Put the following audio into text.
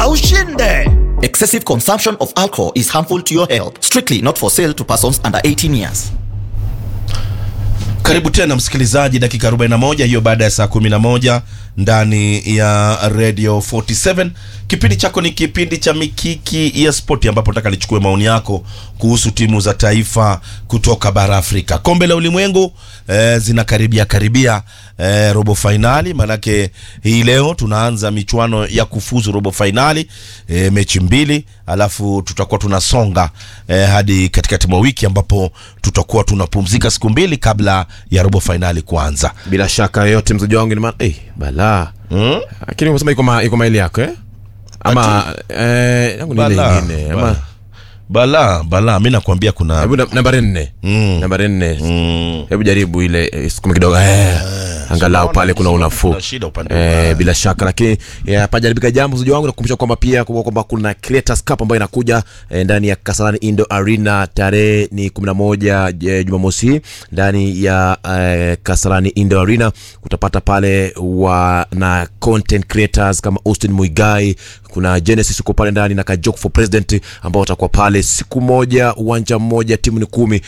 na ushinde. Excessive consumption of alcohol is harmful to your health. Strictly not for sale to persons under 18 years. Karibu tena msikilizaji, dakika 41 hiyo baada ya saa 11 ndani ya Radio 47. Kipindi chako ni kipindi cha Mikiki ya Spoti, ambapo nataka nichukue maoni yako kuhusu timu za taifa kutoka bara Afrika. Kombe la ulimwengu eh, zinakaribia karibia eh, robo fainali, manake hii leo tunaanza michuano ya kufuzu robo fainali eh, mechi mbili, alafu tutakuwa tunasonga eh, hadi katikati mwa wiki ambapo tutakuwa tunapumzika siku mbili kabla ya robo fainali kuanza. bila shaka yoyote mzaji wangu ni maana eh, balaa Mm? lakini umesema iko ma, iko maili yako eh? ama eh, yangu ni ile Bala, ingine ama bala. Bala, bala, mi nakwambia kuna hebu na- nambari nne Mm. nambari nne mm, hebu jaribu ile eh, sukume kidogo eh, angalau unaona, pale kuna kuna- unafuu kuna shida upande eh, wa- bila shaka lakini eh, hapajaribika jambo mzaji wangu nakukumbusha kwamba pia kumbuka kwamba kuna Creators Cup ambayo inakuja eh, ndani ya Kasarani Indo Arena tarehe ni 11 eh, Jumamosi hii ndani ya eh, Kasarani Indo Arena utapata pale wa na content creators kama Austin Muigai kuna Genesis uko pale ndani na Kajok for President ambao watakuwa pale siku moja uwanja mmoja timu ni kumi